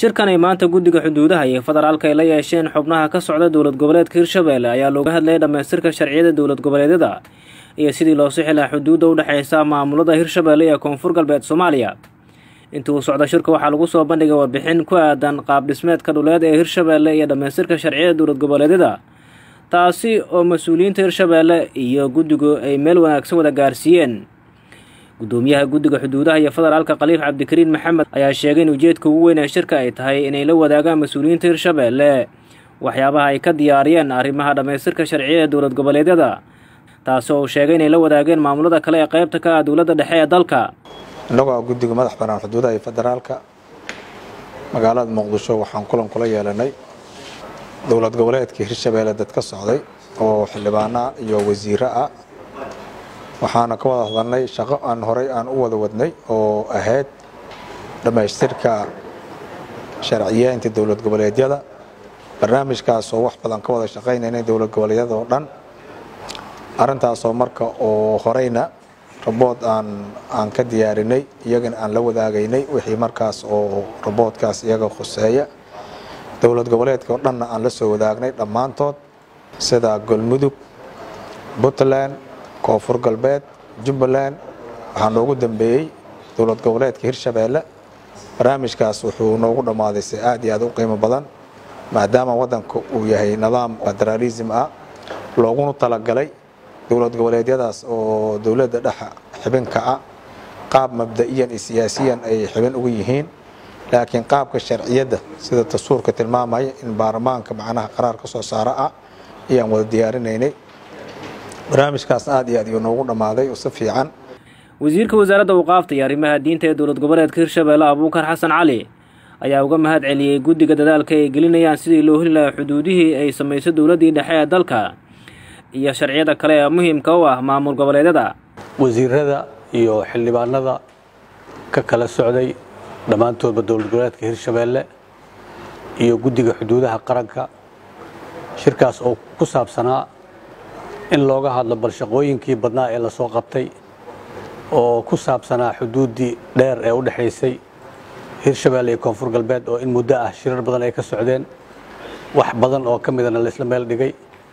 shirkan ay maanta guddiga xuduudaha iyo federaalka ay la yeesheen xubnaha ka socda dowlad goboleedka hirshabelle ayaa looga hadlayay dhammaystirka sharciyada dowlad goboleedyada iyo sidii loo sixi lahaa xuduudda u dhexeysa maamulada hirshabelle ee koonfur galbeed soomaaliya intii uu socda shirka waxaa lagu soo bandhigay warbixin ku aadan qaab dhismeedka dhuleed ee hirshabelle iyo dhammaystirka sharciyada dowlad goboleedyada taasi oo mas-uuliyiinta hirshabelle iyo guddigu ay meel wanaagsan wada gaarsiiyeen gudoomiyaha guddiga xuduudaha iyo federaalka khaliif cabdikariin maxamed ayaa sheegay in ujeedka ugu weyn ee shirka ay tahay inay la wadaagaan mas-uuliyiinta hirshabelle waxyaabaha ay ka diyaariyeen arrimaha dhammaystirka sharciyada dowlad goboleedyada taasi oo uu sheegay inay la wadaageen maamulada kale ee qaybta ka ah dowladda dhexe ee dalka innagoo guddiga madax banaan xuduudaha iyo federaalka magaalada muqdisho waxaan kulan kula yeelanay dowlad goboleedka hirshabelle dad ka socday oo xildhibaana iyo wasiiro ah waxaana ka wada hadalnay shaqo aan horay aan u wada wadnay oo ahayd dhammaystirka sharciyeynta dowlad goboleedyada barnaamijkaas oo wax badan ka wada shaqaynaynay dowlad goboleedyada oo dhan arrintaasoo marka oo horeyna rabood aan aan ka diyaarinay iyagana aan la wadaagaynay wixii markaas oo raboodkaas iyaga khuseeya dowlad goboleedka oo dhanna aan la soo wadaagnay dhammaantood sida galmudug puntland koonfur galbeed jubbaland waxaa noogu dambeeyey dowlad goboleedka hirshabelle barnaamijkaas wuxuu noogu dhammaaday si aad iyo aad u qiimo badan maadaama waddanka uu yahay nidaam federaalism ah looguna talagalay dowlad goboleedyadaas oo dowladda dhexa xibinka ah qaab mabda'iyan iyo siyaasiyan ay xibin ugu yihiin laakiin qaabka sharciyadda sida dastuurka tilmaamaya in baarlamaanka macnaha qaraar ka soo saara ah ayaan wada diyaarinaynay barnaamijkaas aad iyo aad iyo noogu dhammaaday oo si fiican wasiirka wasaaradda awqaafta iyo arrimaha diinta ee dowlad goboleedka hirshabelle abuukar xasan cali ayaa uga mahad celiyey guddiga dadaalka ay gelinayaan sidii loo heli lahaa xuduudihii ay samayso dowladdii dhexe ee dalka iyo sharciyada kale ee muhiimka u ah maamul goboleedyada wasiirada iyo xildhibaanada ka kala socday dhammaantoodba dowlad goboleedka hirshabelle iyo guddiga xuduudaha qaranka shirkaas oo ku saabsanaa in looga hadlo bal shaqooyinkii badnaa ee lasoo qabtay oo ku saabsanaa xuduuddii dheer ee u dhexaysay hirshabelle iyo koonfur galbeed oo in muddo ah shirar badan ay ka socdeen wax badan oo ka midana laisla meel dhigay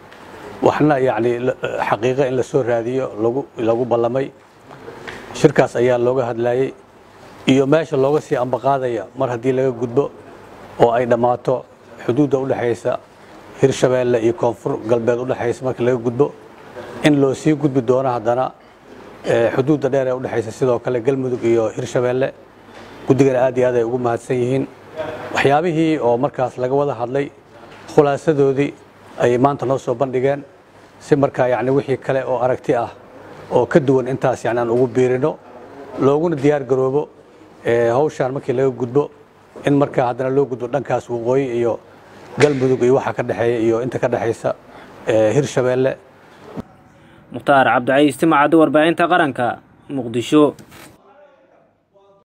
waxna yacni xaqiiqo in la soo raadiyo lagu lagu ballamay shirkaas ayaa looga hadlayey iyo meesha looga sii ambaqaadaya mar haddii laga gudbo oo ay dhammaato xuduudda u dhexaysa hirshabelle iyo koonfur galbeed u dhexaysa markii laga gudbo in loo sii gudbi doono haddana xuduudda dheer ee u dhexaysa sidoo kale galmudug iyo hirshabelle guddigana aad iyo aad ay ugu mahadsan yihiin waxyaabihii oo markaas laga wada hadlay khulaasadoodii ayay maanta noo soo bandhigeen si markaa yacni wixii kale oo aragti ah oo ka duwan intaas yacni aan ugu biirino looguna diyaar garoobo hawshaan markii laga gudbo in markaa haddana loo gudbo dhankaas waqooyi iyo galmudug iyo waxa ka dhexeeya iyo inta ka dhexaysa hirshabelle mukhtaar cabdicaiis timacaddi warbaahinta qaranka muqdisho